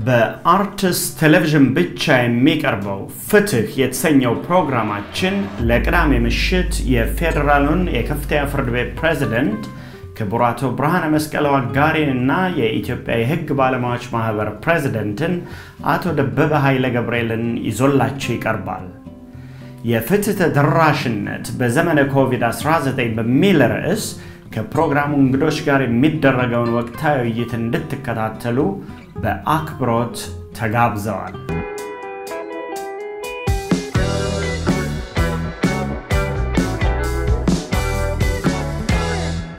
በአርትስ ቴሌቪዥን ብቻ የሚቀርበው ፍትህ የተሰኘው ፕሮግራማችን ለቅዳሜ ምሽት የፌዴራሉን የከፍተኛ ፍርድ ቤት ፕሬዝደንት ክቡር አቶ ብርሃነ መስቀል ዋጋሪንና የኢትዮጵያ የሕግ ባለሙያዎች ማህበር ፕሬዝደንትን አቶ ደበበ ኃይለ ገብርኤልን ይዞላቸው ይቀርባል። የፍትህ ተደራሽነት በዘመነ ኮቪድ-19 በሚል ርዕስ ከፕሮግራሙ እንግዶች ጋር የሚደረገውን ወቅታዊ ውይይት እንድትከታተሉ በአክብሮት ተጋብዘዋል።